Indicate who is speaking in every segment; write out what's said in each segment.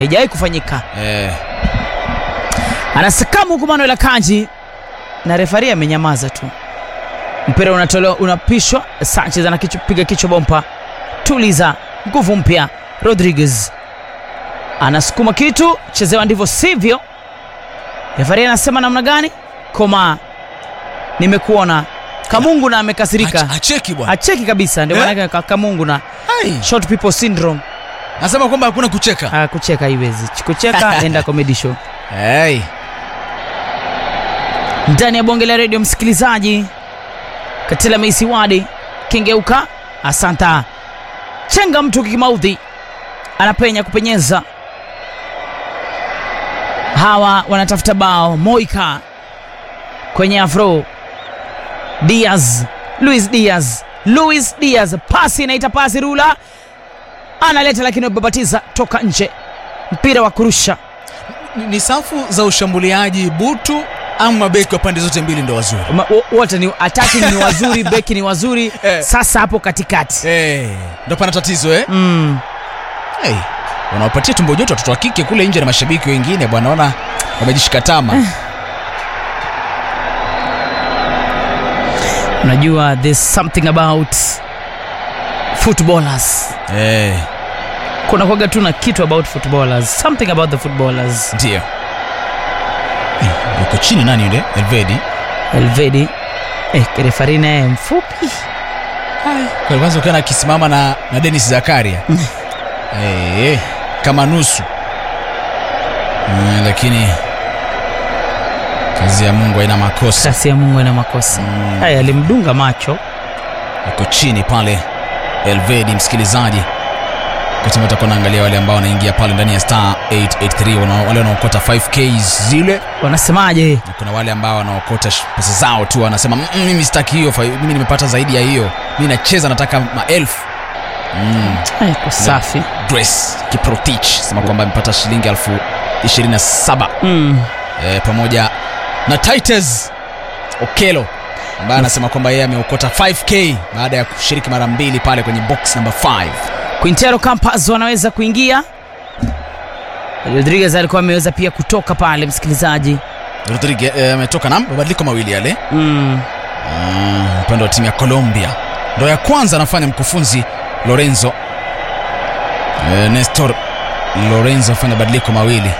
Speaker 1: haijawahi kufanyika.
Speaker 2: Eh,
Speaker 1: Anasakamu huku Manuel Akanji na refari amenyamaza tu. Mpira unatolewa unapishwa, Sanchez anapiga kichwa bompa, tuliza nguvu mpya. Rodriguez anasukuma kitu, chezewa ndivyo sivyo. Refari anasema namna gani? Koma, nimekuona Kamungu na amekasirika,
Speaker 2: ach- acheki bwana.
Speaker 1: acheki kabisa, ndio
Speaker 2: Eh?
Speaker 1: maana ka- Kamungu na
Speaker 2: Ai,
Speaker 1: short people syndrome.
Speaker 2: Nasema kwamba hakuna kucheka.
Speaker 1: Ah, kucheka haiwezi, kucheka enda comedy show.
Speaker 2: Hey.
Speaker 1: ndani ya bonge la redio msikilizaji katila meisi wadi kengeuka asanta chenga mtu kimaudhi anapenya kupenyeza hawa wanatafuta bao moika kwenye afro diaz luis diaz luis diaz pasi inaita pasi rula analeta lakini wababatiza toka nje mpira wa kurusha
Speaker 2: Ni- Ni safu za ushambuliaji butu ama mabeki wa pande zote mbili ndo wazuri.
Speaker 1: Ma- wo- wote ni attacking ni wazuri beki ni wazuri
Speaker 2: Eh.
Speaker 1: sasa hapo katikati
Speaker 2: Eh, ndo pana tatizo eh?
Speaker 1: mm.
Speaker 2: Hey, wanawapatia tumbo joto watoto wa kike kule nje na mashabiki wengine bwana, naona wamejishika tama.
Speaker 1: unajua there's something about footballers
Speaker 2: Eh,
Speaker 1: kuna kwaga tu na kitu about footballers something about the footballers
Speaker 2: ndio. Eh, Yuko chini nani yule? Elvedi.
Speaker 1: elvedi eh, refari naye mfupi
Speaker 2: Kwa kwanza ukiona akisimama na, na Dennis Zakaria. eh, kama nusu. Mm, lakini kazi ya Mungu haina makosa.
Speaker 1: kasi ya mungu ina makosa
Speaker 2: Mm.
Speaker 1: haya alimdunga macho
Speaker 2: yuko chini pale Elvedi, msikilizaji, wakati ambao utakuwa naangalia wale ambao wanaingia pale ndani ya star 883 wana- wale wanaokota 5k zile,
Speaker 1: wanasemaje
Speaker 2: na kuna wale ambao wanaokota sh- pesa zao tu, wanasema "Mm, mm, mimi sitaki hiyo, fa- mimi nimepata zaidi ya hiyo, mimi nacheza, nataka maelfu mm.
Speaker 1: Eh, iko safi
Speaker 2: Grace Kiprotich sema kwamba amepata shilingi elfu 27
Speaker 1: mm.
Speaker 2: e, pamoja na Titus Okelo ambaye anasema kwamba yeye ameokota 5k baada ya kushiriki mara mbili pale kwenye box number 5
Speaker 1: quintero campas wanaweza kuingia rodriguez alikuwa ameweza pia kutoka pale msikilizaji
Speaker 2: Rodriguez eh, ametoka na mabadiliko mawili yale
Speaker 1: mm.
Speaker 2: Mm, upande wa timu ya Colombia ndo ya kwanza anafanya mkufunzi Lorenzo e, Nestor Lorenzo afanya mabadiliko mawili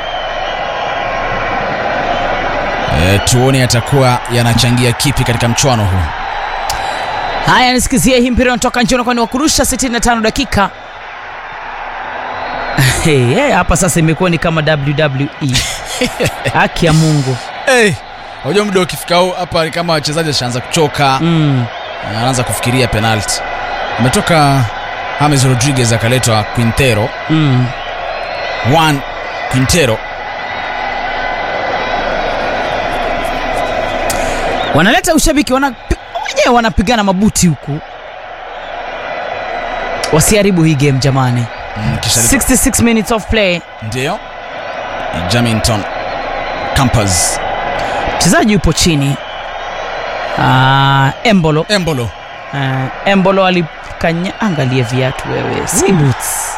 Speaker 2: e, tuone yatakuwa yanachangia kipi katika mchuano huu
Speaker 1: haya nisikizie hii mpira unatoka nje unakuwa ni wakurusha 65 dakika Hey, hey, hapa sasa imekuwa ni kama wwe haki ya mungu
Speaker 2: hey, unajua muda ukifika huu hapa ni kama wachezaji washaanza kuchoka
Speaker 1: mm.
Speaker 2: anaanza kufikiria penalti ametoka James Rodriguez akaletwa Quintero
Speaker 1: Mm.
Speaker 2: Juan Quintero
Speaker 1: wanaleta ushabiki wana wenyewe wanapigana mabuti huku wasiharibu hii game jamani
Speaker 2: Mm, kisha
Speaker 1: 66 minutes of play
Speaker 2: ndio Jamington Campers
Speaker 1: mchezaji yupo chini uh, embolo
Speaker 2: Embolo
Speaker 1: uh, embolo alikanya angalie viatu wewe si boots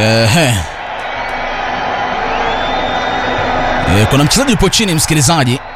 Speaker 2: Ehe. Eh, kuna mchezaji yupo chini msikilizaji